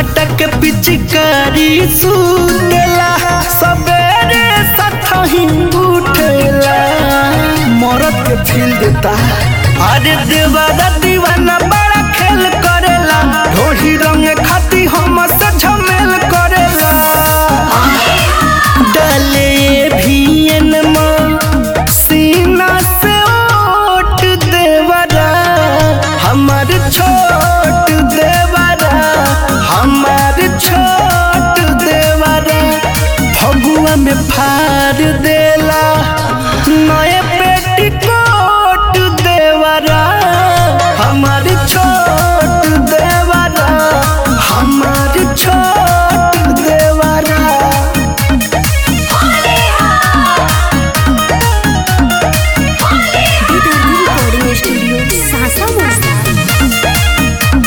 सटक पिचकारी सुतेला सबेरे सतही उठेला मरद के फील देता अरे देवादा दीवाना बड़ा खेल करेला ढोही रंग खाती हम से झमेल करेला डले भी सीना से ओट देवरा हमार छोट देवरा हमार छोट देवरा फगुआ में फाड़ देला नए पेटीकोट देवरा हमार छोट देवरा हमार छोट देवरा विदर्भी रिकॉर्डिंग स्टूडियो सासा मोस्ता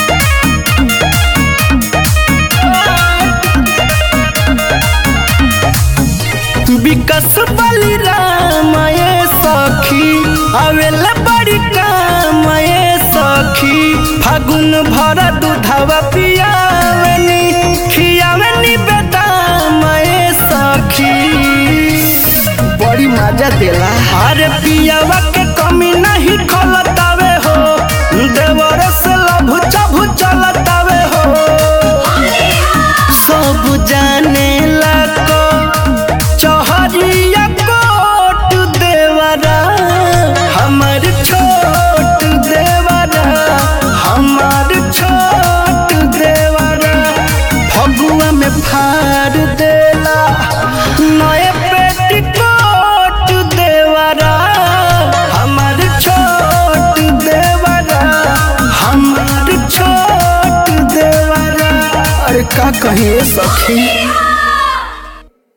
विकस बलि रामये सखी आवेला बड़ी कामये सखी फागुन भर दूधवा पियावनी खियावनी बेदामये सखी बड़ी मजा देला अरे पियावा के कमी नहीं खलतावे हो देवर से लभु चभु चलतावे हो सब जाने लको चहरिया कोट देवरा हमार छोट देवरा हमार छोट देवरा फगुआ में फाड़ देला नए पेटीकोट देवरा हमार छोट देवरा हमार छोट देवरा अरे का कहिए सखी